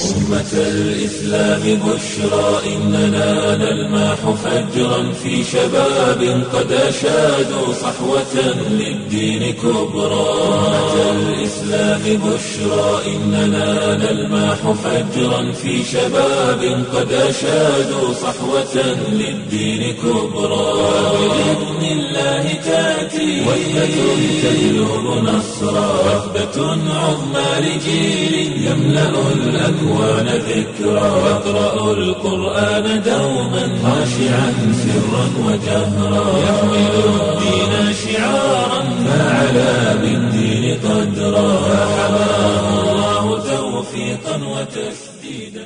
أمة الإسلام بشرى إننا نلمح فجرا في شباب قد أشادوا صحوة للدين كبرى أمة الإسلام بشرى إننا نلمح فجرا في شباب قد أشادوا صحوة للدين كبرى بإذن الله تأتي وحدة تجلب نصرا وحدة عظمى لجيل يملأ الأكوان ذكرا يقرأ القرآن دوما خاشعا سرا وجهرا يحمل الدين شعارا فعلى بالدين قدرا فحماه الله توفيقا وتسديدا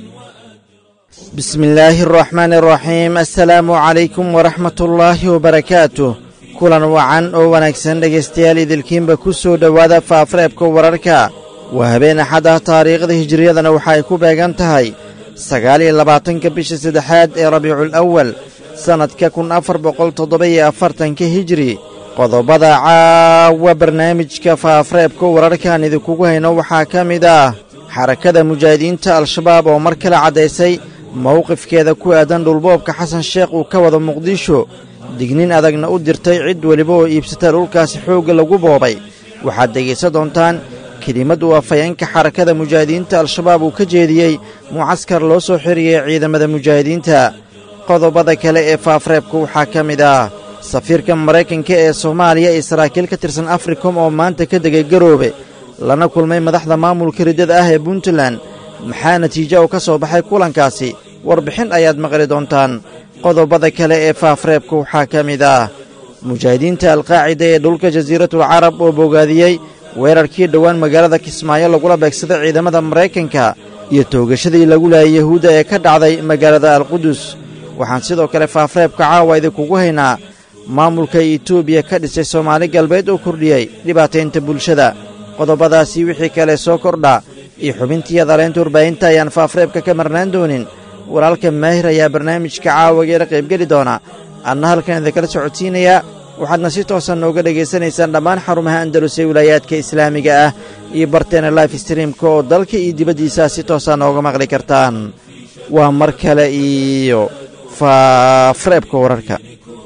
بسم الله الرحمن الرحيم assalaamu calaykum waraxmat ullaahi wabarakaatuh kulan wacan oo wanaagsan dhegaystayaal idilkiinba ku soo dhowaada faafareebka wararka waa habeen axad ah taariikhda hijiriyadana waxa ay ku beegan tahay sagaal iyo labaatanka bisha saddexaad ee rabiicul awal sannadka kun afar boqol toddoba-iyo afartanka hijiri qodobada caawa barnaamijka faafareebka wararkaan idinkugu hayno waxaa ka mid ah xarakada mujaahidiinta al-shabaab oo mar kale caddaysay mowqifkeeda ku aadan dhulboobka xasan sheekh uu ka wado muqdisho dignin adagna u dirtay cid weliba oo iibsata dhulkaasi xoogga lagu boobay waxaad dhegaysan doontaan kelimad uu afhayeenka xarakada mujaahidiinta al-shabaab uu ka jeediyey mucaskar loo soo xiriyey ciidamada mujaahidiinta qodobada kale ee faafreebka waxaa ka mid ah safiirka maraykanka ee soomaaliya iyo saraakiil ka tirsan africom oo maanta ka degay garoobe lana kulmay madaxda maamulka riddada ah ee puntland maxaa natiijo u ka soo baxay kulankaasi warbixin ayaad maqli doontaan qodobada kale ee faafreebka waxaa ka mid ah mujaahidiinta alqaacida ee dhulka jasiiratul carab oo bogaadiyey weerarkii dhowaan magaalada kismaayo lagula beegsaday ciidamada maraykanka iyo toogashadii lagu laayay yahuudda ee ka dhacday magaalada alqudus waxaan sidoo kale faafreebka caawa idinkugu haynaa maamulka etoobiya ka dhisay soomaali galbeed oo kordhiyey dhibaataynta bulshada qodobadaasii wixii kale soo kordha iyo xubintiiya daleynta warbaahinta ayaan faafreebka ka marnaan doonin walaalka maahir ayaa barnaamijka caawageeda qaybgeli doona adna halkan idinkala socodsiinayaa waxaadna si toosan nooga dhegaysanaysaan dhammaan xarumaha andalus ee wilaayaadka islaamiga ah iyo barteena life streamka oo dalka iyo dibaddiisaa si toosaa nooga maqli kartaan waa mar kale iyo faafreebka wararka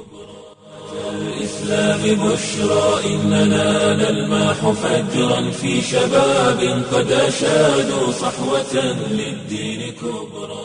الإسلام بشرى إننا نلمح فجرا في شباب قد أشادوا صحوة للدين كبرى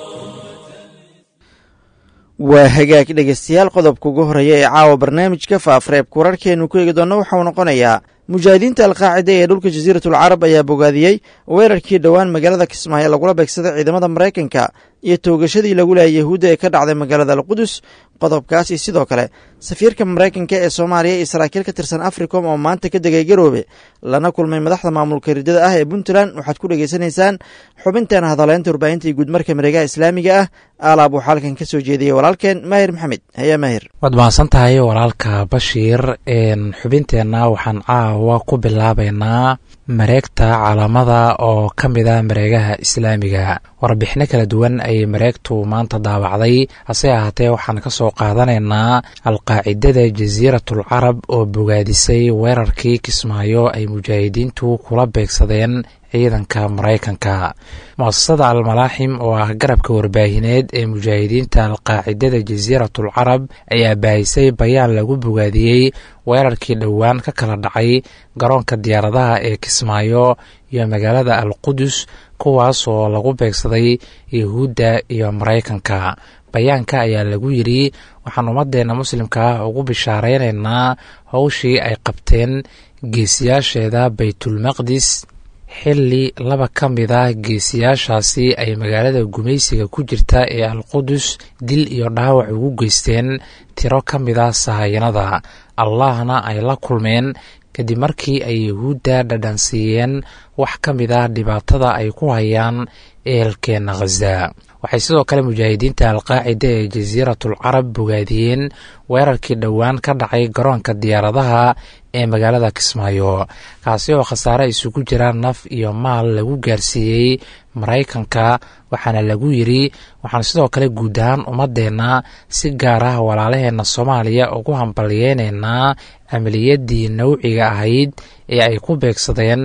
waa hagaag dhegaystayaal qodobka ugu horreeya ee caawa barnaamijka faafreebka wararkeennu ku eegi doonna waxauu noqonayaa mujaahidiinta alqaacida ee dhulka jasiiratul carab ayaa bogaadiyey weerarkii dhowaan magaalada kismaayo lagula beegsaday ciidamada maraykanka iyo toogashadii lagu laayay yahuudda ee ka dhacday magaalada alqudus qodobkaasi sidoo kale safiirka maraykanka ee soomaaliya iyo saraakiil ka tirsan africom oo maanta ka degay garoobe lana kulmay madaxda maamulka riddada ah ee puntland waxaad ku dhegaysanaysaan xubinteena hadaleynta warbaahinta iyo guudmarka mareegaha islaamiga ah aalaab waxaa halkan ka soo jeediyey walaalkeen maahir maxamed haya maahir waad mahadsan tahay walaalka bashiir xubinteenna waxaan caawa ku bilaabaynaa mareegta calaamada oo ka mid a mareegaha islaamiga warbixino kala duwan ayay mareegtu maanta daabacday hase ahaatee waxaan ka soo qaadanaynaa alqaacidada jasiiratul carab oo bogaadisay weerarkii kismaayo ay mujaahidiintu kula beegsadeen ciidanka maraykanka muasasada almalaaxim oo ah garabka warbaahineed ee mujaahidiinta alqaacidada jasiiratul carab ayaa baahisay bayaan lagu bogaadiyey weerarkii dhowaan ka kala dhacay garoonka diyaaradaha ee kismaayo iyo magaalada alqudus kuwaas oo lagu beegsaday yahuudda iyo maraykanka bayaanka ayaa lagu yidhi waxaan ummadeenna muslimka ah ugu bishaaraynaynaa howshii ay qabteen geesiyaasheeda baytulmaqdis xilli laba ka mid ah geesiyaashaasi ay magaalada gumaysiga ku jirta ee alqudus dil iyo dhaawac ugu geysteen tiro ka mid ah sahayanada allahna ay la kulmeen kadib markii ay yahuudda dhadhansiiyeen wax ka mid ah dhibaatada ay ku hayaan ehelkeenna khaza waxay sidoo kale mujaahidiinta alqaacida ee jasiiratul carab bogaadiyeen weerarkii dhowaan ka dhacay garoonka diyaaradaha ee magaalada kismaayo kaasi oo khasaare isugu jira naf iyo maal lagu gaarsiiyey maraykanka waxaana lagu yidri waxaan sidoo kale guud ahaan ummadeenna si gaar ah walaalaheenna soomaaliya ugu hambalyeynaynaa amaliyadii nawciga ahayd ee ay ku beegsadeen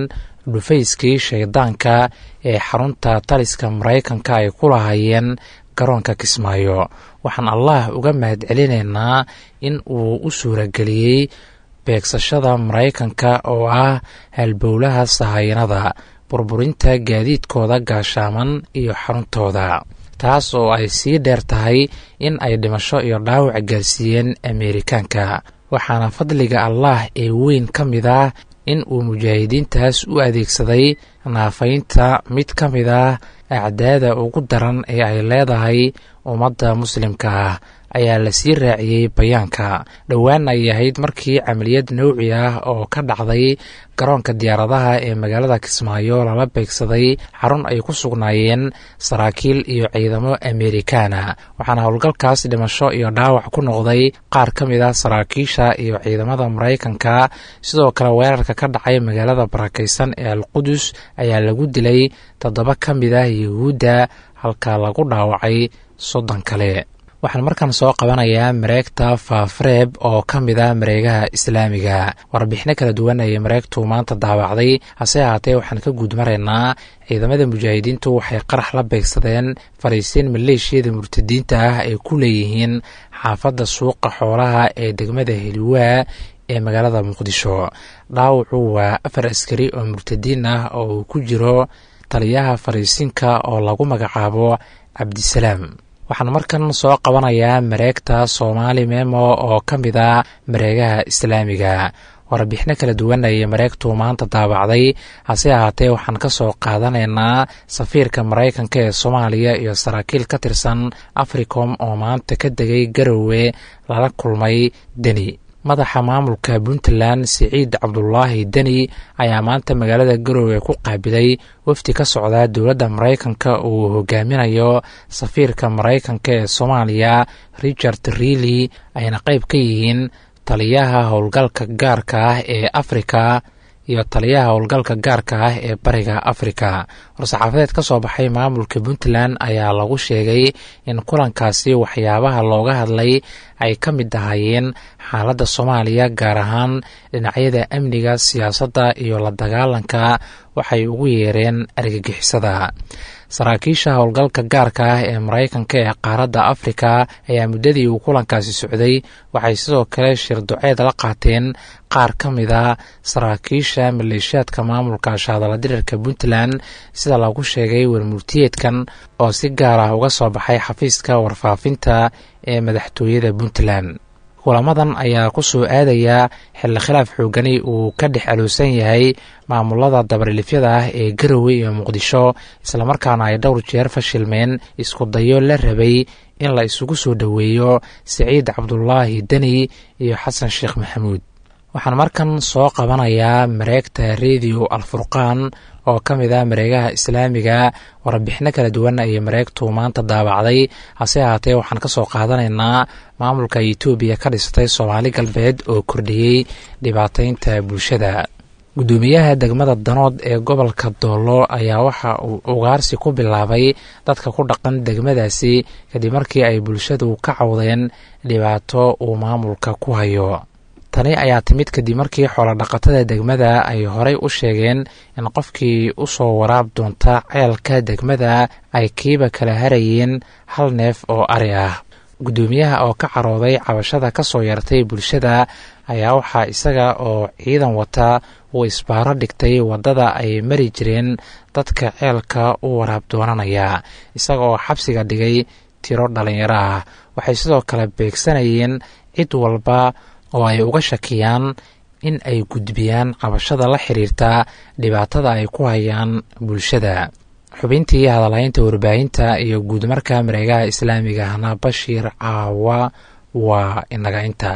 dhufayskii shaydaanka ee xarunta taliska maraykanka ay ku lahaayeen garoonka kismaayo waxaan allah uga mahad celinaynaa in uu u suurageliyey beegsashada maraykanka oo ah halbowlaha sahayanada burburinta gaadiidkooda gaashaaman iyo xaruntooda taas oo ay sii dheer tahay in ay dhimasho iyo dhaawac gaarsiiyeen ameerikaanka waxaana fadliga allah ee weyn ka mid ah in uu mujaahidiintaas u adeegsaday naafaynta mid ka mid ah acdaada ugu daran ee ay leedahay ummadda muslimka ah ayaa la sii raaciyey bayaanka dhowaan ay ahayd markii camaliyad nowci ah oo ka dhacday garoonka diyaaradaha ee magaalada kismaayo lala beegsaday xarun ay ku sugnaayeen saraakiil iyo ciidamo ameerikaana waxaana howlgalkaas dhimasho iyo dhaawac ku noqday qaar ka mid ah saraakiisha iyo ciidamada maraykanka sidoo kale weerarka ka dhacay magaalada barakaysan ee alqudus ayaa lagu dilay toddoba ka mid ah yuhuudda halka lagu dhaawacay soddon kale waxaan markan soo qabanayaa mareegta faafareeb oo ka mid ah mareegaha islaamiga warbixino kala duwan ayay mareegtu maanta daawacday hase ahaatee waxaan ka guud maraynaa ciidamada mujaahidiintu waxay qarax la beegsadeen fariisiin maleeshiyada murtadiinta ah ay ku leeyihiin xaafadda suuqa xoolaha ee degmada heliwaa ee magaalada muqdisho dhaawacu waa afar askari oo murtadiin ah oo uu ku jiro taliyaha fariisinka oo lagu magacaabo cabdisalaam waxaan markan soo qabanayaa mareegta soomaali memo oo ka mid ah mareegaha islaamiga warbixino kala duwan ayay mareegtu maanta daabacday hase ahaatee waxaan ka soo qaadanaynaa safiirka maraykanka ee soomaaliya iyo saraakiil ka tirsan africom oo maanta ka degay garowe lala kulmay deni madaxa maamulka puntland siciid cabdulaahi deni ayaa maanta magaalada garowe ku qaabilay wafdi ka socda dowladda maraykanka uu hogaaminayo safiirka maraykanka ee soomaaliya richard reely ayna qayb ka yihiin taliyaha howlgalka gaarka ah ee afrika iyo taliyaha howlgalka gaarka ah ee bariga afrika war-saxaafadeed ka soo baxay maamulka puntland ayaa lagu sheegay in kulankaasi waxyaabaha looga hadlay ay ka mid ahaayeen xaaladda soomaaliya gaar ahaan dhinacyada amniga siyaasadda iyo la dagaalanka waxay ugu yeereen argagixisada saraakiisha howlgalka gaarka ah ee maraykanka ee qaaradda afrika ayaa muddadii uu kulankaasi socday waxay sidoo kale shir duceed la qaateen qaar ka mid a saraakiisha maleeshiyaadka maamulka shaadaladirirka puntland sida lagu sheegay warmurtiyeedkan oo si gaar ah uga soo baxay xafiiska warfaafinta ee madaxtooyada puntland kulamadan ayaa ku soo aadaya xilli khilaaf xoogani uu ka dhex aloosan yahay maamulada dabarilifyada ah ee garowe iyo muqdisho islamarkaana ay dhowr jeer fashilmeen isku dayo la rabay in la isugu soo dhoweeyo siciid cabdulaahi deni iyo xasan sheekh maxamuud waxaan markan soo qabanayaa mareegta rediyo alfurqaan oo ka mid ah mareegaha islaamiga warbixino kala duwan ayay mareegtu maanta daabacday hase ahaatee waxaan ka soo qaadanaynaa maamulka etoobiya ka dhistay soomaali galbeed oo kordhiyey dhibaataynta bulshada guddoomiyaha degmada danood ee gobolka doolo ayaa waxa uu ugaarsi ku bilaabay dadka ku dhaqan degmadaasi kadib markii ay bulshadu ka cawdeen dhibaato uu maamulka ku hayo tani ayaa timid kadib markii xoolodhaqatada degmada ay horey u sheegeen in qofkii u soo waraab doonta ceelka degmada ay kiiba kala harayeen hal neef oo ari ah guddoomiyaha oo ka carooday cabashada ka soo yartay bulshada ayaa waxaa isaga oo ciidan wata uu isbaaro dhigtay waddada ay mari jireen dadka ceelka u waraab doonanaya isaga oo xabsiga dhigay tiro dhallinyaro ah waxay sidoo kale beegsanayeen cid walba oo ay uga shakiyaan in ay gudbiyaan cabashada la xiriirta dhibaatada ay ku hayaan bulshada xubintii hadalhaynta warbaahinta iyo guudmarka mareegaha islaamigahna bashiir caawa waa inaga inta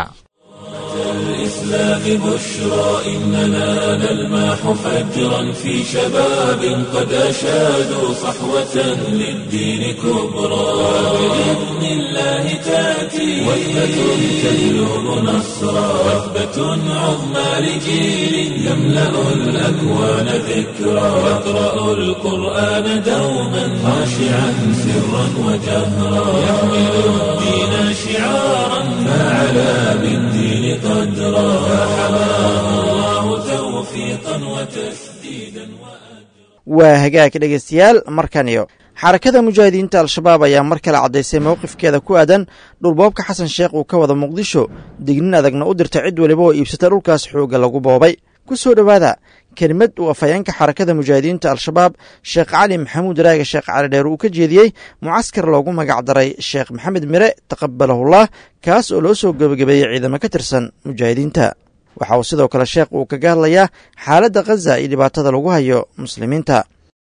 الإسلام بشرى إننا نلمح فجرا في شباب قد أشادوا صحوة للدين كبرى بإذن الله تأتي وثبة تجلب نصرا وثبة عظمى لجيل يملأ الأكوان ذكرى يقرأ القرآن دوما خاشعا سرا وجهرا يحمل الدين شعارا فعلى بالدين قدرا فحماه الله توفيقا وتسديدا waa hagaag dhegaystayaal markaniyo xarakada mujaahidiinta al-shabaab ayaa mar kale caddaysay mowqifkeeda ku aadan dhulboobka xasan sheekh uu ka wada muqdisho dignin adagna u dirta cid weliba oo iibsata dhulkaas xoogga lagu boobay ku soo dhowaada kelimad uu afhayeenka xarakada mujaahidiinta al-shabaab sheekh cali maxamuud raaga sheekh cali dheer uu ka jeediyey mucaskar loogu magac daray sheekh maxamed mire taqabalahullah kaas oo loo soo gebagabeeyey ciidamo ka tirsan mujaahidiinta waxa uu sidoo kale sheekh uu kaga hadlayaa xaaladda khaza iyo dhibaatada lagu hayo muslimiinta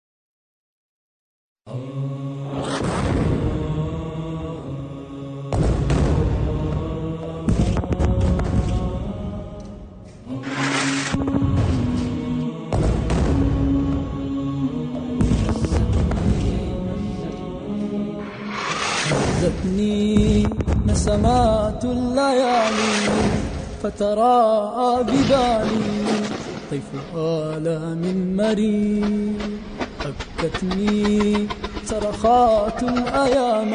هزتني نسمات الليالي فتراءى ببالي طيف آلام مرير أبكتني صرخات الأيام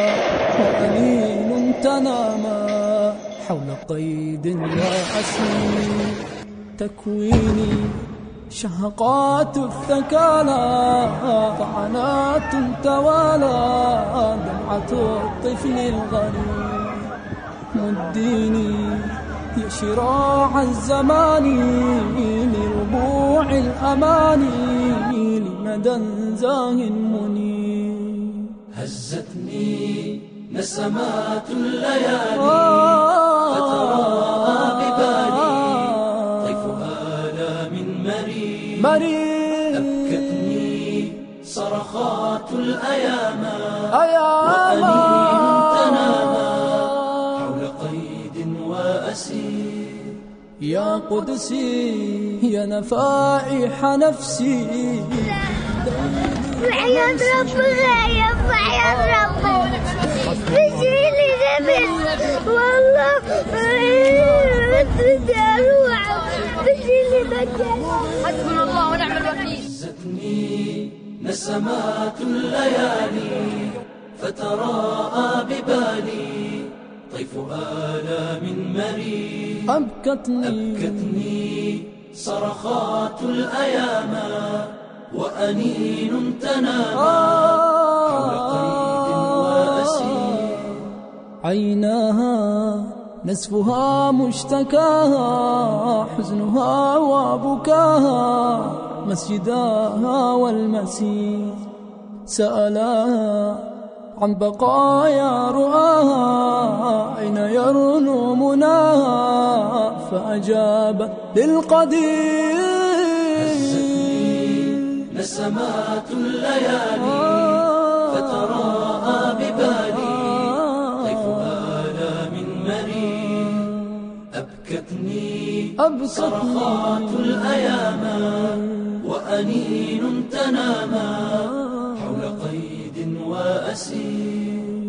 وأنين تناما حول قيد وأسير تكويني شهقات الثكالى طعنات توالى دمعة الطفل الغريب مديني يا شراع الزمان لربوع الأماني لمدى زاه منير هزتني نسمات الليالي فتراءى ببالي طيف آلام مرير مرير أبكتني صرخات الأيام أيام وأنين تنامى حول قيد وأسير يا قدسي يا نفائح نفسي وحياة ربك يا وحياة ربك بشيلي نفس والله بدي اروح بشيلي مكان حسبنا الله ونعم الوكيل هزتني نسمات الليالي فتراءى ببالي طيف آلام مرير أبكتني أبكتني صرخات الأيام وأنين تنامى حول قيد وأسير عيناها نسفها مشتكاها حزنها وبكاها مسجداها والمسير سألاها عن بقايا رؤاها أين يرنو مناها فأجاب للقدير نسمات الليالي فتراءى ببالي طيف آلام مرير أبكتني صرخات الأيام وأنين تنامى حول قيد وأسير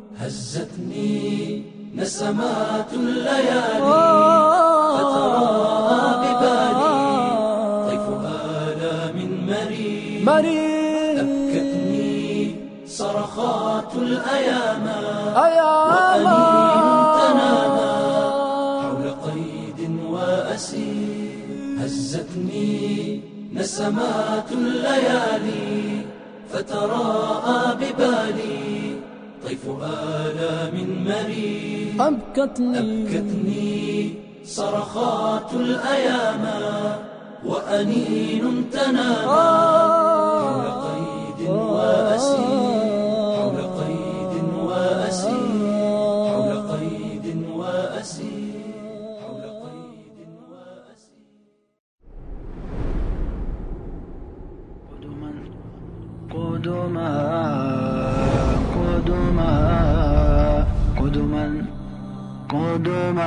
هزتني نسمات الليالي فتراءى ببالي طيف آلام مرير مرير أبكتني صرخات الأيام أيام وأنين تنامى حول قيد وأسير هزتني نسمات الليالي فتراءى ببالي طيف آلام مرير أبكتني أبكتني صرخات الأيام وأنين تنامى حول قيد وأسير حول قيد وأسير حول قيد وأسير حول قيد وأسير قدما قدما قدما قدما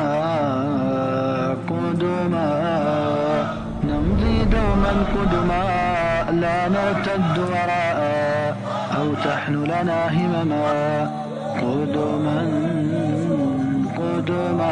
قدما نمضي دوما قدما لا نرتد وراء أو تحن لنا همما قدما قدما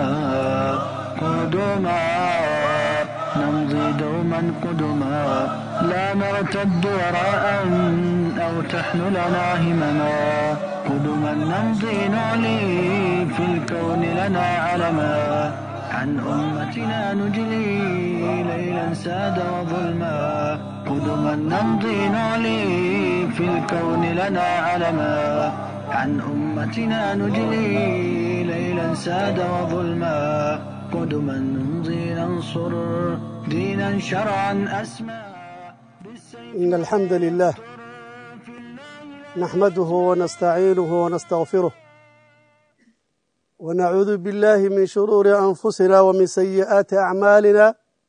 قدما نمضي دوما قدما لا نرتد وراء أو تحن لنا همما قدما نمضي نعلي في الكون لنا علما عن أمتنا نجلي ليلا ساد وظلما قدما نمضي نعلي في الكون لنا علما عن أمتنا نجلي ليلا ساد وظلما قدما نمضي ننصر دينا شرعا أسمى إن الحمد لله نحمده ونستعينه ونستغفره ونعوذ بالله من شرور أنفسنا ومن سيئات أعمالنا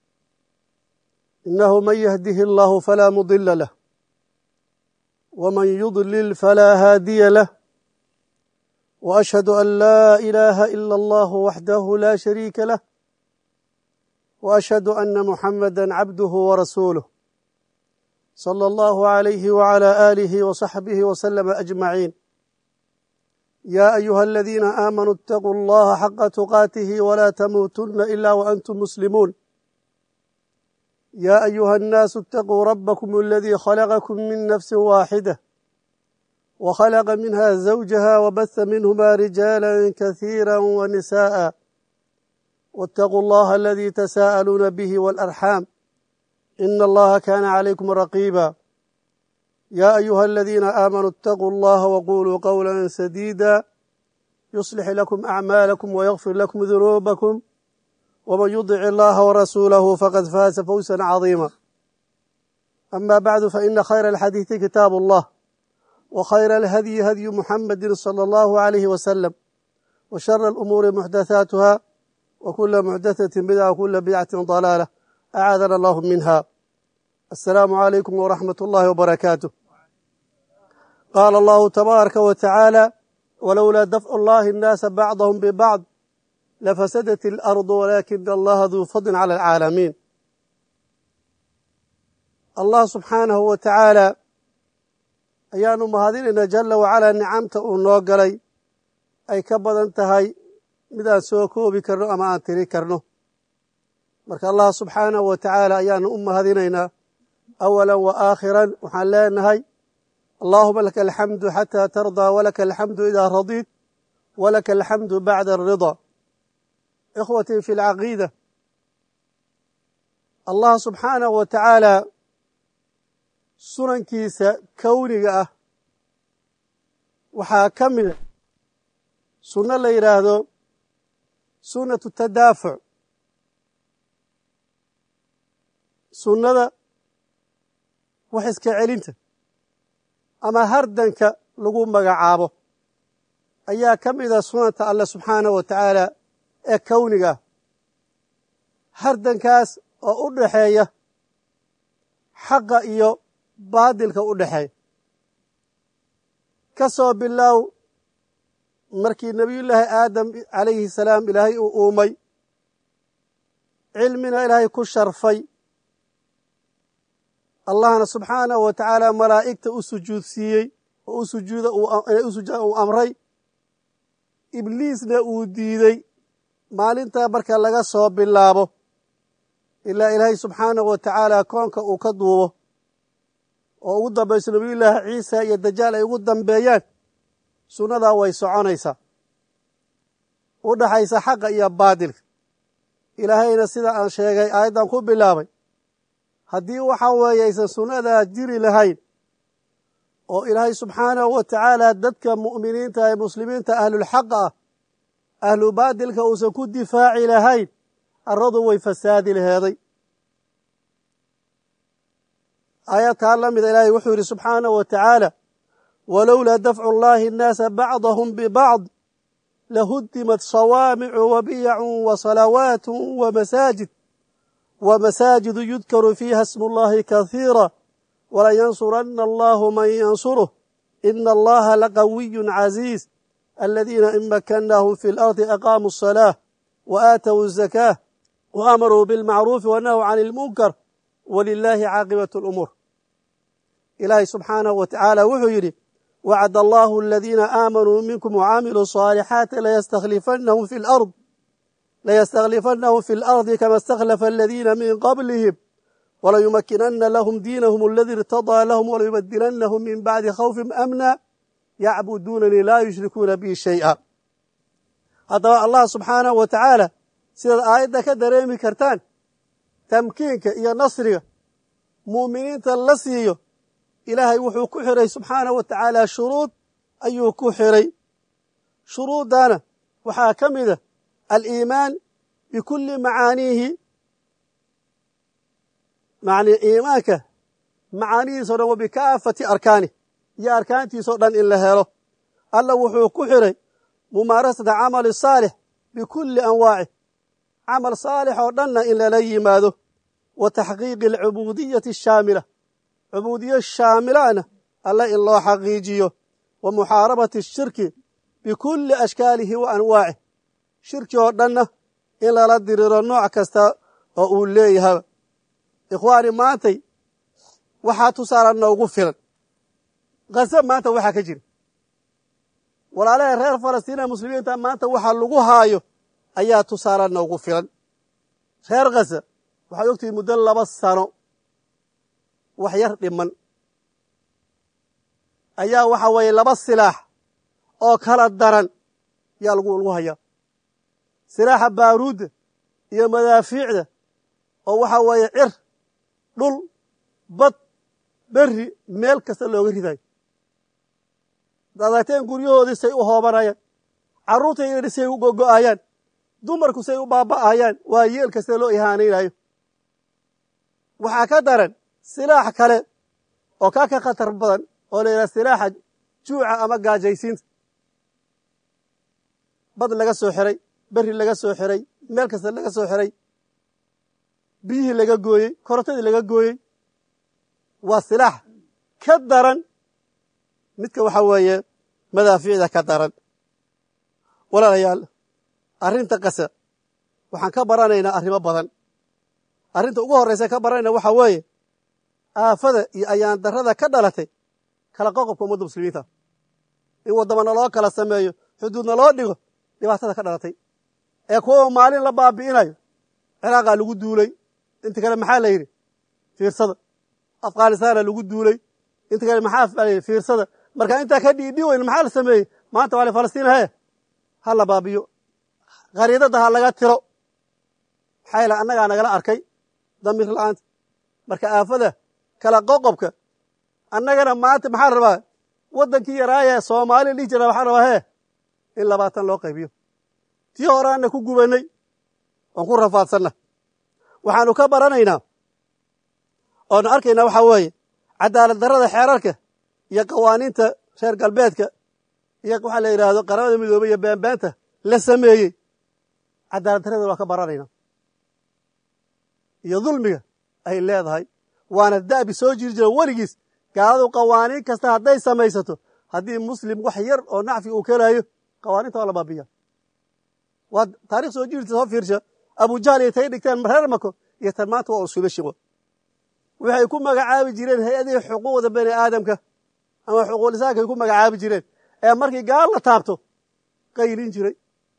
إنه من يهده الله فلا مضل له ومن يضلل فلا هادي له وأشهد أن لا إله إلا الله وحده لا شريك له وأشهد أن محمدا عبده ورسوله صلى الله عليه وعلى آله وصحبه وسلم أجمعين يا أيها الذين آمنوا اتقوا الله حق تقاته ولا تموتن إلا وأنتم مسلمون يا أيها الناس اتقوا ربكم الذي خلقكم من نفس واحدة وخلق منها زوجها وبث منهما رجالا كثيرا ونساء واتقوا الله الذي تساءلون به والأرحام إن الله كان عليكم رقيبا يا أيها الذين آمنوا اتقوا الله وقولوا قولا سديدا يصلح لكم أعمالكم ويغفر لكم ذنوبكم ومن يطع الله ورسوله فقد فاز فوزا عظيما أما بعد فإن خير الحديث كتاب الله وخير الهدي هدي محمد صلى الله عليه وسلم وشر الأمور محدثاتها وكل محدثة بدعة وكل بدعة ضلالة أعاذنا الله منها السلام عليكم ورحمة الله وبركاته قال الله تبارك وتعالى ولولا دفع الله الناس بعضهم ببعض لفسدت الأرض ولكن الله ذو فضل على العالمين الله سبحانه وتعالى ayaanu mahadinayna jala wacalaa nicamta uu noo galay ay ka badan tahay mid aan soo koobi karno ama aan tiri karno marka allah subxaanahu wa tacaala ayaanu u mahadinaynaa awalan wa aakhiran waxaan leenahay allaahuma laka alxamdu xataa tardaa walaka alxamdu idaa radiit walaka alxamdu bacda alridaa ikhwatii fi lcaqiida allah subxaanahu wa tacaala sunankiisa kowniga ah waxaa ka mida sunno la yidhaahdo sunnatu tadaafuc sunnada wax iska celinta ama hardanka lagu magacaabo ayaa ka mida sunanta alle subxaanahu wa tacaala ee kowniga ah hardankaas oo u dhaxeeya xaqa iyo baadilka u dhexeeya ka soo bilow markii nebiyullaahi aadam calayhi salaam ilaahay uu uumay cilmina ilaahay ku sharfay allahna subxaanahu wa tacaala malaa'igta u sujuudsiiyey oo u sujuuda inay u sujuuda uu amray ibliisna uu diidey maalintaa marka laga soo bilaabo ilaa ilaahay subxaanahu wa tacaala koonka uu ka duubo oo ugu dambayso nabiyullaahi ciisa iyo dajaal ay ugu dambeeyaan sunnadaa way soconaysaa u dhaxaysa xaqa iyo baadilka ilaahayna sida aan sheegay aayaddan ku bilaabay haddii waxa weeye aysan sunnadaa jiri lahayn oo ilaahay subxaanahu wa tacaala dadka mu'miniinta ee muslimiinta ahlulxaqa ah ahlu baadilka uusan ku difaaci lahayn arradu way fasaadi laheeday aayadkaa la mida ilaahay wuxuu yidhi subxaanahu wa tacaala walowlaa dafcu llaahi annaasa bacdahum bibacd lahuddimat sawaamicu wa biyacun wa salawaatu wa masaajid wa masaajidu yudkaru fiiha smu llahi kahiira walayansuranna allahu man yansuruh ina allaha laqawiyun caziiz aladiina in makannaahum fi lardi aqaamuu asalaah wa aatow azakaah wa amaruu bilmacruufi wa nahw can ilmunkar walilaahi caaqibatu lumuur ilaahay subxaanahu wa tacaala wuxuu yidhi wacd allahu aladiina aamanuu minkum wacamiluu صaalixaati layastakhlifannahum fi lard layastakhlifannahum fi اlardi kama اstakhlafa aladiina min qablihim walayumakinana lahum diinahum aladi irtadaa lahum walayubadilanahum min bacdi khawfihim amna yacbuduunanii laa yushrikuuna bi shay'a haddaba allah subxaanahu wa tacaala sidaad aayadda ka dareemi kartaan tamkiinka iyo nasriga mu'miniinta la siiyo ilaahay wuxuu ku xiray subxaanahu wa tacaala shuruud ayuu ku xiray shuruuddana waxaa ka mida aliimaan bikulli macaaniihi yani iimaanka macaanihiisao dhan wa bikaafati arkaani iyo arkaantiisao dhan in la helo alla wuxuu ku xiray mumaarasata camali saalix bikulli anwaaci camal saalix oo dhanna in lala yimaado wa taxqiiqi alcubuudiyati ashaamila cubuudiyo shaamilana alla in loo xaqiijiyo wa muxaarabati ashirki bikulli ashkaalihi wa anwaacih shirki oo dhanna in lala diriro nooc kasta oo uu leeyahay ikhwaani maantay waxaa tusaala noogu filan khaza maanta waxaa ka jira walaalaha reer falastiina muslimiinta maanta waxa lagu haayo ayaa tusaale noogu filan reer khaza waxaad ogtihi muddo laba sano wax yar dhiman ayaa waxa weeye laba silaax oo kala daran yaa lagu lagu hayaa silaaxa baaruudda iyo madaafiicda oo waxa weeye cir dhul bad berri meel kasta looga ridayo dadateen guryahoodii say u hoobanayaan carruurta yadhi say u gogo'ayaan dumarku say u baaba'ayaan waa yeel kasta loo ihaanaynayo waxaa ka daran silaax kale oo kaa ka khatar badan oo la yidhaha silaaxa juuca ama gaajaysiinta bad laga soo xiray berri laga soo xiray meel kasta laga soo xiray biyihii laga gooyey korontadii laga gooyey waa silaax ka daran midka waxa weeye madaafiicda ka daran walaalayaal arrinta qasa waxaan ka baranaynaa arrimo badan arrinta ugu horraysa ka baranayna waxaa weeye aafada iyo ayaan darrada ka dhalatay kala qoqobka ummadda muslimiinta in waddamana loo kala sameeyo xuduudna loo dhigo dhibaatada ka dhalatay ee kuwa maalin la baabi'inayo ciraaqaa lagu duulay inta kale maxaa la yidhi fiirsada afghanistaana lagu duulay inta kale maxaa la yidhi fiirsada marka intaa ka dhiidhi weyn maxaa la sameeyey maanta waa falastiin hee ha la baabiyo khariidadda ha laga tiro maxaa yaele annagaa nagala arkay damiir la'aanta marka aafada kala qoqobka annagana maanta maxaa rabaa waddankii yaraaya soomaaliya dhihi jira waxaa rabaa hee in labaatan loo qaybiyo tii horaana ku gubannay oon ku rafaadsanna waxaanu ka baranaynaa oonu arkaynaa waxaa weeye cadaalad darrada xeerarka iyo qawaaniinta reer galbeedka iyo waxaa la yidhaahdo qaramada midoobey iyo beenbeenta la sameeyey cadaalad darrada waa ka baranaynaa iyo dulmiga ay leedahay waana da'bi soo jiri jira weligiis gaaladu qawaaniin kasta hadday samaysato haddii muslim wax yar oo nacfi uu kelaayo qawaaniinta waa la baabiya waa taarikh soo jirta soo fiirsha abujahl iyo tay dhigteen reer mako iyo tan maanta waa usuulo shiqo waxay ku magacaabi jireen hay-adihii xuquuqda bani aadamka ama xuquuqlisaanka ay ku magacaabi jireen ee markii gaal la taabto qaylin jiray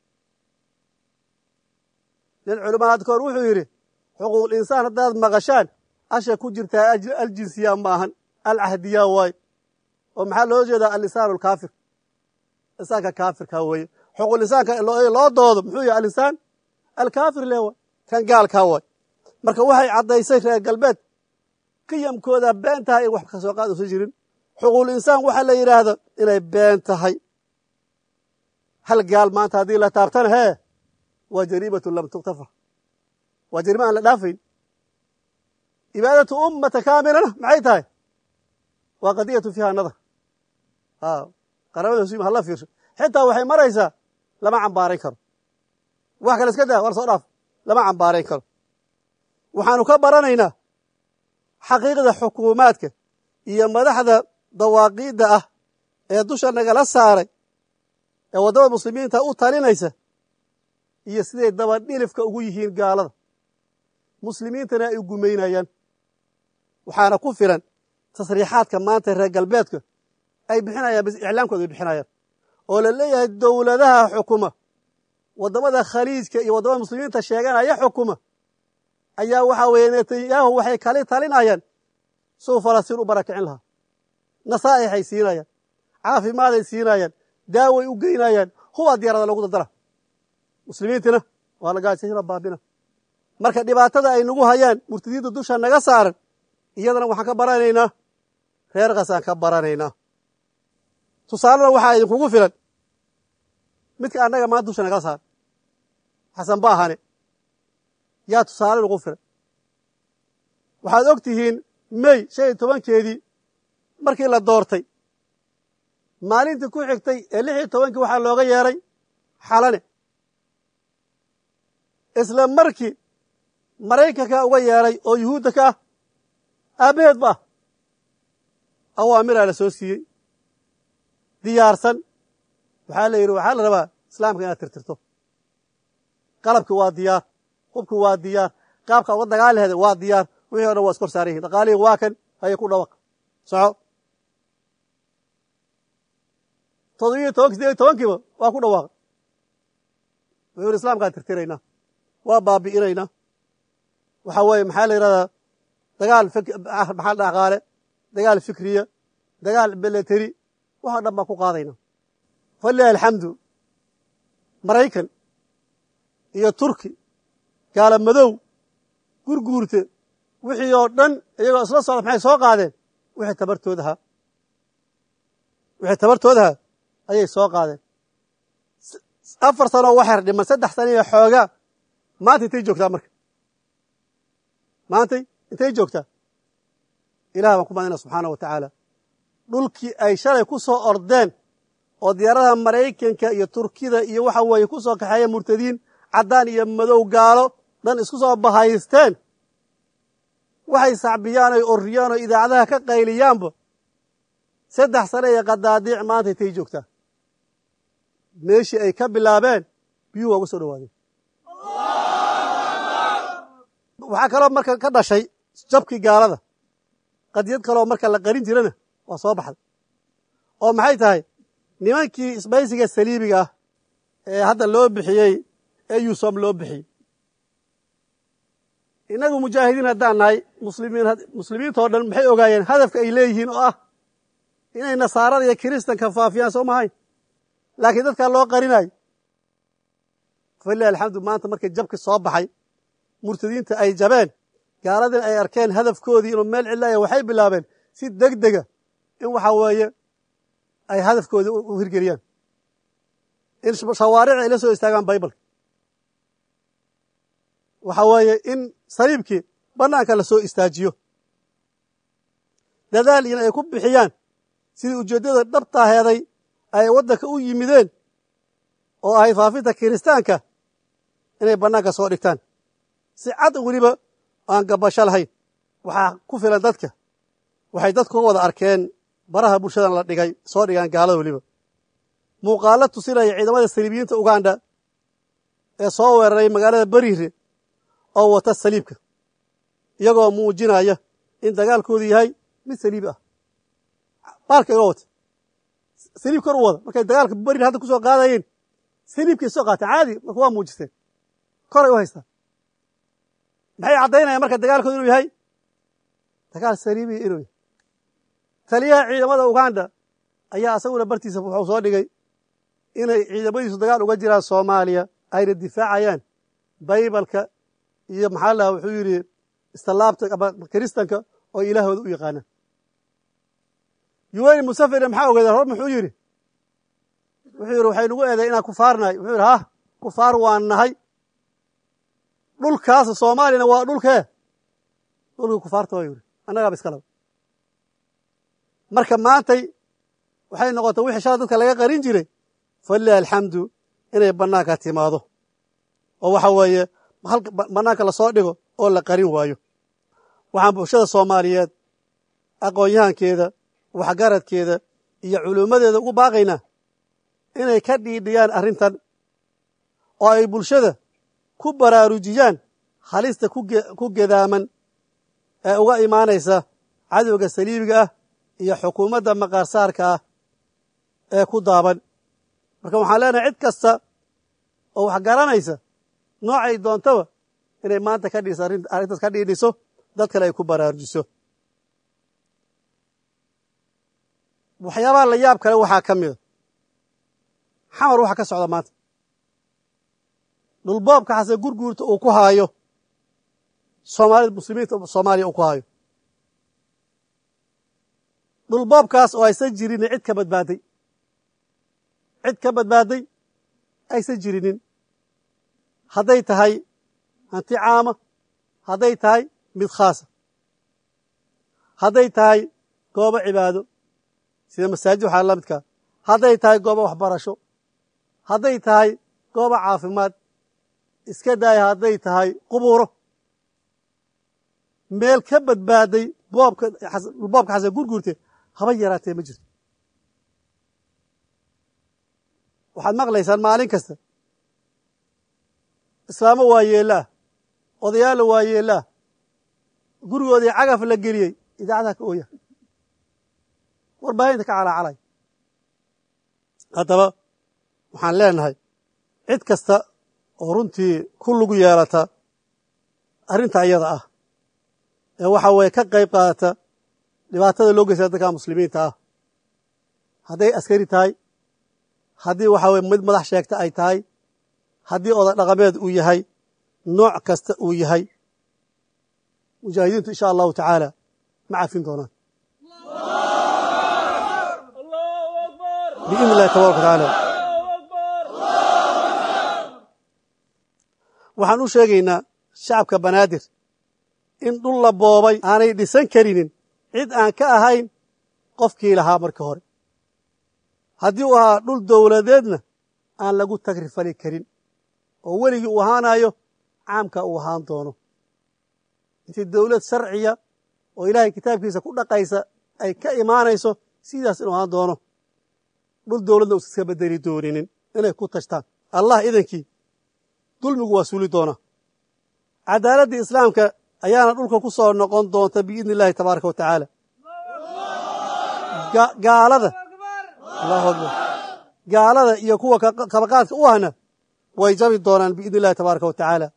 nin culimaad koor wuxuu yidhi xuquuqul insaan haddaad maqashaan asha ku jirtaa aljinsiya maahan alcahdiya waaye oo maxaa loo jeedaa alinsaan alkaafir insaanka kaafirka weeye xuquuqul insaanka loo doodo muxuu yahay alinsaan alkaafir le waay kan gaalkaa waay marka waxay caddaysay reer galbeed qiyamkooda been tahay in wax ka soo qaad usan jirin xuquuqul insaan waxaa la yidhaahdo inay been tahay hal gaal maanta haddii la taabtana hee waa jariimatu lam tuktafar waa jarima aan la dhaafayn cibaadatu ummata kaamilana maxay tahay waa qadiyatu fiiha nadar qaramada muslim hala fiirsho xitaa waxay maraysaa lama cambaarayn karo wax kale iska daa war soo dhaaf lama cambaarayn karo waxaanu ka baranaynaa xaqiiqda xukuumaadka iyo madaxda dawaaqiidda ah ee dusha nagala saaray ee waddamada muslimiinta u talinaysa iyo siday dabadhilifka ugu yihiin gaalada muslimiintana ay gumaynayaan waxaana ku filan tasriixaadka maanta reer galbeedka ay bixinayaan bis iclaamkooda ay bixinayaan oo la leeyahay dowladaha xukuma waddamada khaliijka iyo waddamada muslimiinta sheeganaya xukuma ayaa waxaa weeye netanyahu waxay kali talinayaan suu falastiin u barakicin lahaa nasaa'ixay siinayaan caafimaaday siinayaan daaway u geynayaan huwaa diyaarada lagu dardara muslimiintina waa la gaajayna baabina marka dhibaatada ay nagu hayaan murtadiinta dusha naga saaran iyadana waxaan ka baranaynaa reer khasaan ka baranaynaa tusaalena waxaa idinkugu filan midka annaga maanta dusha nagala saar xasan ba ahane yaa tusaale nagu filan waxaad og tihiin mey shan iyo tobankeedii markii la doortay maalintii ku xigtay ee lix iyo tobankii waxaa looga yeeray xalane isla markii maraykanka uga yeeray oo yuhuudda ka ah aabbaheed ba ah awaamiraa la soo siiyey diyaarsan waxaa la yidhi waxaa la rabaa islaamka inaad tirtirto qalabki waa diyaar hubki waa diyaar qaabka uga dagaali laheeda waa diyaar wixii o dhan waa iskor saaran yihin dhaqaalihii waa kan haya ku dhawaq soco todobiyo tobanki sideed iyo tobankiiba waa ku dhawaaqay wuxuu yidhi islamkaan tirtiraynaa waa baabi'inaynaa waxaa weeye maxaa la yidhahdaa dagaal maxaa dhaqaale dagaal fikriya dagaal beleteri waxoo dhan baan ku qaadaynaa falilahi alxamdu maraykan iyo turki gaala madow gurguurte wixii oo dhan iyagoo isla socda maxay soo qaadeen wixii tabartoodahaa wixii tabartoodahaa ayay soo qaadeen afar sanoo waxyar dhiman saddex sana iyo xoogaa maanta intay joogtaa marka maantay intay joogtaa ilah baan ku madina subxaana wa tacaala dhulkii ay shalay ku soo ordeen oo diyaaradaha maraykanka iyo turkida iyo waxa weeye ku soo kaxeeya murtadiin caddaan iyo madow gaalo dhan isku soo bahaysteen waxay sacbiyaan oy orriyaan oo idaacadaha ka qayliyaanba saddex sane iyo qadaadiic maanta intay joogtaa meeshii ay ka bilaabeen biyuhu waa uga soo dhawaadeen waxaa kaloo marka ka dhashay jabkii gaalada qadiyad kaloo marka la qarin jirana waa soo baxday oo maxay tahay nimankii isbaysiga saliibiga ah ee hadda loo bixiyey ee yusom loo bixiyey innagu mujaahidiin haddaan nahay muslimiin muslimiintao dhan maxay ogaayeen hadafka ay leeyihiin oo ah inay nasaarada iyo kiristanka faafiyaan soo mahayn laakiin dadkaa loo qarinayo falilahi alxamdu maanta markii jabki soo baxay murtadiinta ay jabeen gaaladin ay arkeen hadafkoodii inuu meel cilaaya waxay bilaabeen si deg dega in waxa weeye ay hadafkoodii u hirgeliyaan in shawaaric ay la soo istaagaan baybalka waxa weeye in saliibkii bannaanka la soo istaajiyo dadaal in ay ku bixiyaan sidii ujeeddada dhabtaaheeday ay waddanka u yimideen oo ahay faafinta kiristaanka inay bannaanka soo dhigtaan si cad weliba aan gabasho lahayn waxaa ku filan dadka waxay dadku wada arkeen baraha bulshadan la dhigay soo dhigaan gaalada weliba muuqaalo tusinaya ciidamada saliibiyiinta uganda ee soo weeraray magaalada beriire oo wata saliibka iyagoo muujinaya in dagaalkoodu yahay mid saliibi ah baalka iga wata saliib kor u wada markay dagaalka berir hadda ku soo qaadayeen saliibkay soo qaateen caadi marka waa muujisteen koray u haystaan maxay caddaynayaan marka dagaalkoodu inuu yahay dagaal saliibiya inuu yahay taliyaha ciidamada uganda ayaa asaguna bartiisa wuxuu soo dhigay inay ciidamadiisu dagaal uga jiraan soomaaliya ayna difaacayaan baybalka iyo maxaa laha wuxuu yidhi istallaabta ama kiristanka oo ilaahooda u yaqaanaan yuweyni musafirna maxaa ogeeda hor muxuu yidhi wuxuu yidhi waxay nagu eeday inaan kufaarnahay wuxuu yidhi hah kufaar waan nahay dhulkaas soomaaliyana waa dhulkee dhulkii kufaarta waa yidhi annagaaba iskalaba marka maantay waxay noqotay wixii shala dadka laga qarin jiray falilahi alxamdu inay bannaanka timaado oo waxa weeye bannaanka lasoo dhigo oo la qarin waayo waxaan bulshada soomaaliyeed aqoon-yahankeeda waxgaradkeeda iyo culummadeeda ugu baaqaynaa inay ka dhiidhiyaan arrintan oo ay bulshada ku baraarujiyaan halista ku gedaaman ee uga imaanaysa cadowga saliibiga ah iyo xukuumadda maqaarsaarka ah ee ku daaban marka waxaan leenahay cid kasta oo wax garanaysa noocay doontaba inay maanta ka dhiiso arrintaas ka dhiidhiso dad kale ay ku baraarujiso waxyaabaha la yaab kale waxaa ka mida xamar waxa ka socda maanta dhulboobka xase gurguurta uu ku haayo soomaalida muslimiinta soomaaliya uu ku haayo dhulboobkaas oo aysan jirinin cid ka badbaaday cid ka badbaaday aysan jirinin hadday tahay hanti caama hadday tahay mid khaasa hadday tahay goobo cibaado sida masaajid waxaa la midkaa hadday tahay goobo waxbarasho hadday tahay goobo caafimaad iska daaya hadday tahay qubuuro meel ka badbaaday boobka boobka xasan gurguurte haba yaraatee ma jirto waxaad maqlaysaan maalin kasta islaamo waa yeelaah odayaalla waa yeelaah gurigoodii cagaf la geliyey idaacadaha ka ooya warbaahinta ka calaacalay haddaba waxaan leenahay cid kasta oo runtii ku lugu yeelata arrinta iyada ah ee waxa weeye ka qayb qaadata dhibaatada loo geysta dadka muslimiinta ah hadday askari tahay haddii waxa weye mid madax sheegta ay tahay haddii oday dhaqameed uu yahay nooc kasta uu yahay mujaahidiintu insha allahu tacaala ma cafin doonaan biidni illahi tabaraka watacaala waxaan u sheegaynaa shacabka banaadir in dhul la boobay aanay dhisan karinin cid aan ka ahayn qofkii lahaa marka hore haddii uu ahaa dhul dowladeedna aan lagu tagrifali karin oo weligii uu ahaanayo caamka uu ahaan doono intii dowlad sharciya oo ilaahay kitaabkiisa ku dhaqaysa ay ka imaanayso sidaas inuu ahaan doono dhul dowladna uusa iska bedeli dooninin inay ku tashtaan allah idankii dulmigu waa suuli doonaa cadaaladda islaamka ayaana dhulka ku soo noqon doonta biidni illahi tabaaraka wa tacaala gaalada allahu akbar gaalada iyo kuwa kabaqaadka u ahna way jabi doonaan biidni illahi tabaaraka wa tacaala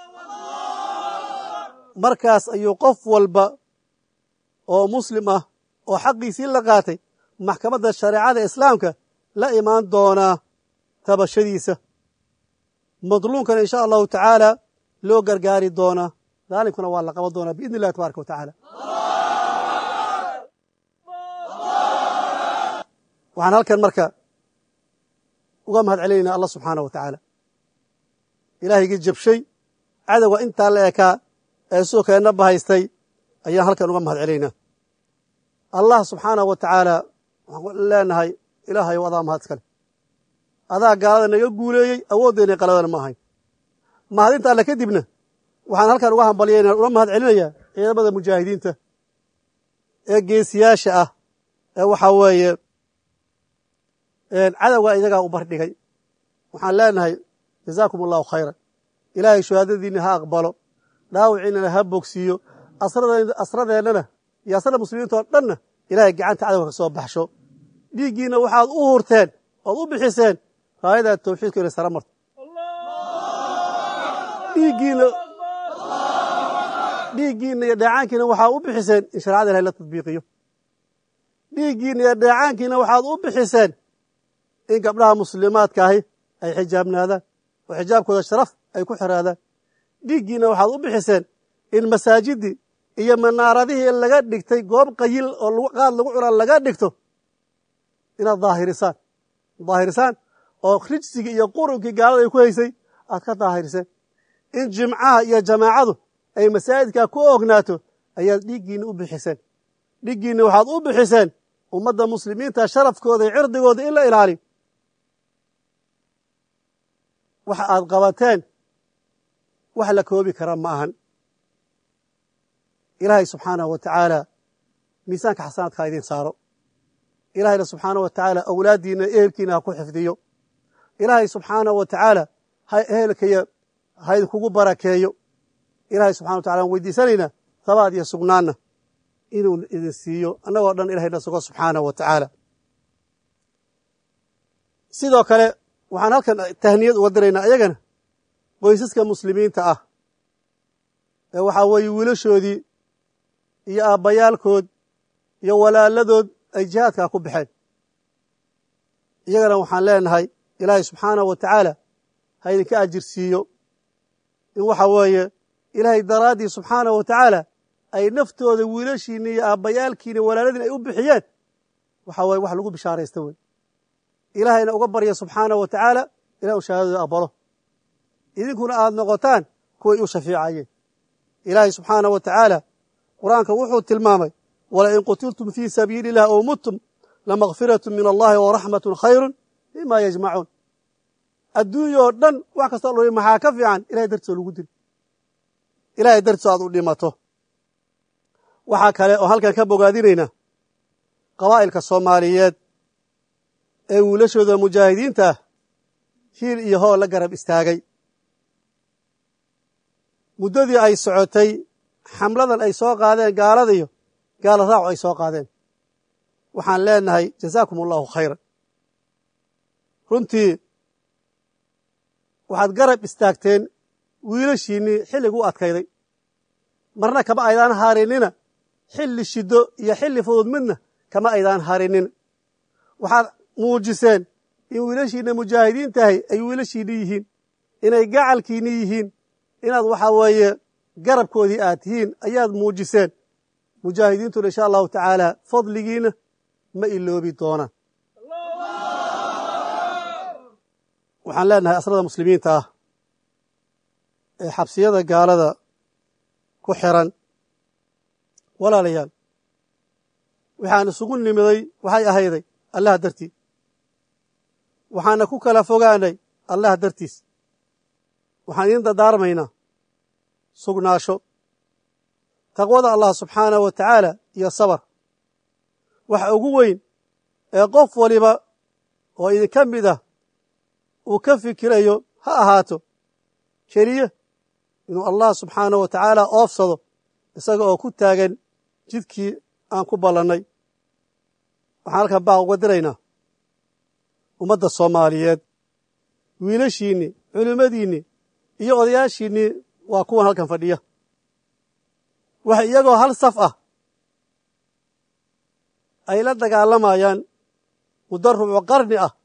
markaas ayuu qof walba oo muslim ah oo xaqiisii la qaatay maxkamadda shareecada islaamka la imaan doonaa tabashadiisa madluumkana insha allahu tacaala loo gargaari doonaa daalimkuna waa la qaban doonaa biidni illahi tabaaraka wa tacaala waxaan halkan marka uga mahad celinaynaa allah subxaanah wa tacaala ilaahaygi jabshay cadowga intaa la ekaa ee soo keenna bahaystay ayaan halkan uga mahad celaynaa allah subxaanahu wa tacaala waxaan leenahay ilaahayow adaa mahad iskale adaa gaalada naga guuleeyey awooddeena qaladana ma ahayn mahadinta alle kadibna waxaan halkan uga hambalyayna uga mahad celinayaa ciidamada mujaahidiinta ee geesiyaasha ah ee waxaa weeye cadowga iyagaa u bardhigay waxaan leenahay jazaakum allahu khayran ilaahay shahaadadiinna ha aqbalo dhaawiciinana ha bogsiiyo asradeennana iyo asrada muslimiinta oo dhanna ilaahay gacanta cadowga ka soo baxsho dhiiggiinna waxaad u hurteen ood u bixiseen raayadaad tawxiidku inay sara marto dhiiggiinna dhiiggiinna iyo dheecaankiina waxaad u bixiseen in shareecada ilahay la tadbiiqiyo dhiiggiinna iyo dheecaankiina waxaad u bixiseen in gabdhaha muslimaadka ahi ay xijaabnaadaan oo xijaabkooda sharaf ay ku xiraadaan dhiiggiinna waxaad u bixiseen in masaajidii iyo manaaradihii laga dhigtay goob qayil oo qaad lagu cuna laga dhigto inaad daahirisaan daahirisaan oo rijsigii iyo qurunkii gaalada ay ku haysay aad ka daahiriseen in jimcaha iyo jamaacadu ay masaajidkaa ku ognaato ayaad dhiiggiinna u bixiseen dhiiggiinna waxaad u bixiseen ummadda muslimiinta sharafkooda iyo cirdigooda in la ilaaliyo waxa aad qabateen wax la koobi kara ma ahan ilaahay subxaanahu wa tacaala miisaanka xasanaadka ha idin saaro ilaahayna subxaanahu wa tacaala awlaaddiina ehelkiina ha ku xifdiyo ilaahay subxaanahu wa tacaala ha ehelkaya ha idinkugu barakeeyo ilaahay subxana wa tacala aan weydiisanaynaa habaad iyo sugnaanna inuu idin siiyo annagoo dhan ilahayna sugo subxaanahu wa tacaala sidoo kale waxaan halkan tahniyad uga diraynaa ayagana qoysaska muslimiinta ah ee waxaa weeye wiilashoodii iyo aabbayaalkood iyo walaaladood ay jihaadkaa ku baxeen iyagana waxaan leenahay ilaahay subxaanahu wa tacaala ha idinka ajir siiyo in waxa weeye ilaahay daraaddii subxaanahu wa tacaala ay naftooda wiilashiinna iyo aabbayaalkiina walaaladiin ay u bixiyeen waxaa waye wax lagu bishaaraysta wey ilaahayna uga barya subxaanahu wa tacaala ilah u shahaadada aqbalo idinkuna aad noqotaan kuway u shafiicayeen ilaahay subxaanahu wa tacaala qur-aanka wuxuu tilmaamay walain qutiltum fii sabiili illah ow muttum lamakfiratu min allahi waraxmatun khayru mima yajmacuun adduunyoo dhan wax kastoo l maxaa ka fiican ilahay dartiisoo lagu dilo ilahay dartiisoo aad u dhimato waxaa kale oo halkan ka bogaadinaynaa qabaa'ilka soomaaliyeed ee wiilashooda mujaahidiinta ah hiil iyo hool la garab istaagay muddadii ay socotay xamladan ay soo qaadeen gaaladiyo gaala raacu ay soo qaadeen waxaan leenahay jazaakum allahu khayran runtii waxaad garab istaagteen wiilashiinnii xilligu u adkayday marna kama aydaan harinina xilli shiddo iyo xilli fudud midna kama aydaan harinin waxaad muujiseen in wiilashiinna mujaahidiin tahay ay wiilashiinni yihiin inay gacalkiinni yihiin inaad waxaa weeye garabkoodii aad tihiin ayaad muujiseen mujaahidiintuna insha allahu tacaala fadligiina ma iloobi doonaan waxaan leenahay asrada muslimiinta ah ee xabsiyada gaalada ku xiran walaalayaal waxaan isugu nimiday waxay ahayday allah dartii waxaana ku kala fogaanay allah dartiis waxaan idiin dardaarmaynaa sugnaasho taqwada allah subxaanahu wa tacaala iyo sabar waxa ugu weyn ee qof waliba oo idinka mid ah uu ka fikirayo ha ahaato keliya inuu allah subxaanahu wa tacaala oofsado isaga oo ku taagan jidkii aan ku ballannay waxaan halkan baaq uga diraynaa ummadda soomaaliyeed wiilashiinnii culimmadiinnii iyo odayaashiinnii waa kuwan halkan fadhiya waxa iyagoo hal saf ah ay la dagaalamayaan muddo rubco qarni ah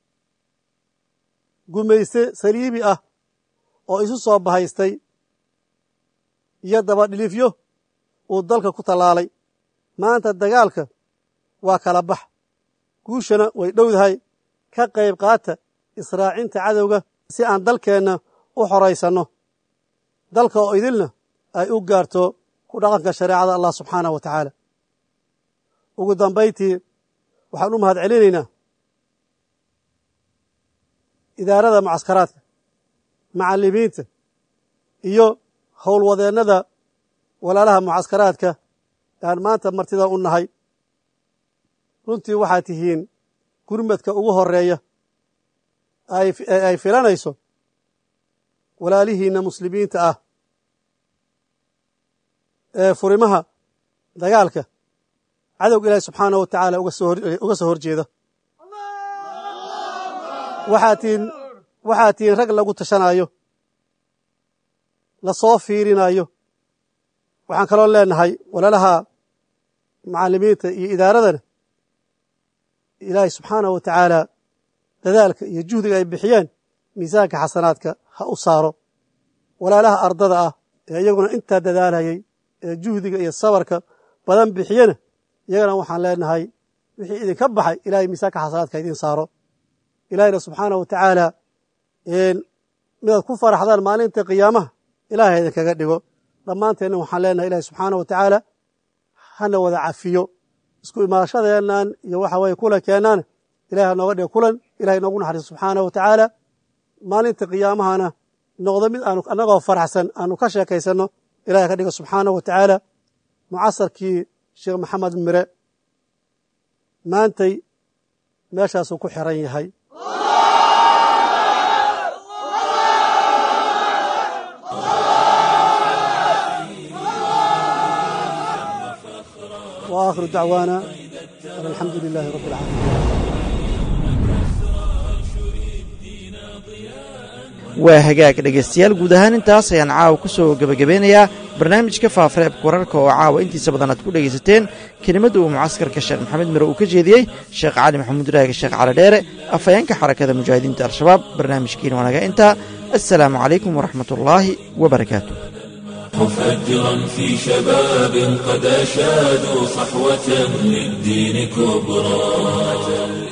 gumayste saliibi ah oo isu soo bahaystay iyo dabadhilifyo uu dalka ku tallaalay maanta dagaalka waa kala bax guushana way dhowdahay ka qayb qaata israacinta cadowga si aan dalkeenna u xoraysanno dalka oo idilna ay u gaarto ku dhaqanka shareecada allah subxaanahu wa tacaala ugu dambayntii waxaan u mahad celinaynaa idaarada mucaskaraadka macallimiinta iyo howlwadeennada walaalaha mucaskaraadka aan maanta martida u nahay runtii waxaad tihiin gurmadka ugu horeeya ee ay filanayso walaalihiinna muslimiinta ah ee furimaha dagaalka cadowga ilaahi subxaanahu wa tacaala uga soo hor jeeda waxaad tihiin waxaad tihiin rag lagu tashanaayo lasoo fiirinayo waxaan kaloo leenahay walaalaha macallimiinta iyo idaaradana ilaahay subxaanahu wa tacaala dadaalka iyo juhdiga ay bixiyeen miisaanka xasanaadka ha u saaro walaalaha ardada ah ee iyaguna intaa dadaalayay ee juhdiga iyo sabarka badan bixiyena iyagana waxaan leenahay wixii idinka baxay ilahay miisaanka xasanaadka idiin saaro ilaahayna subxaanahu wa tacaala midaad ku faraxdaan maalinta qiyaamaha ilaahay idinkaga dhigo dhammaanteenna waxaan leenahay ilahi subxaanahu wa tacaala hana wada cafiyo isku imaashadeennan iyo waxa weye kulankeennaana ilahay ha nooga dhigo kulan ilahay noogu naxariiso subxaanahu wa tacaala maalinta qiyaamahana noqdo mid aanu annagoo faraxsan aanu ka sheekaysanno ilahay ka dhigo subxaanahu wa tacaala mucasarkii sheekh maxamed mire maantay meeshaasuu ku xiran yahay وآخر دعوانا أن الحمد لله رب العالمين waa hagaag dhegaystayaal guud ahaan intaas ayaan caawa ku soo gebagabeynayaa barnaamijka faafareebka wararka oo caawa intiisa badan aad ku dhegaysateen kelimadda uu mucaskarka sheekh maxamed mire uu ka jeediyey sheekh cali maxamuud raage sheekh cali dheere afhayeenka xarakada mujaahidiinta al-shabaab barnaamijkiina waa naga intaa assalaamu calaykum waraxmat ullaahi wa barakaatu مفجرا في شباب قد أشادوا صحوة للدين كبرى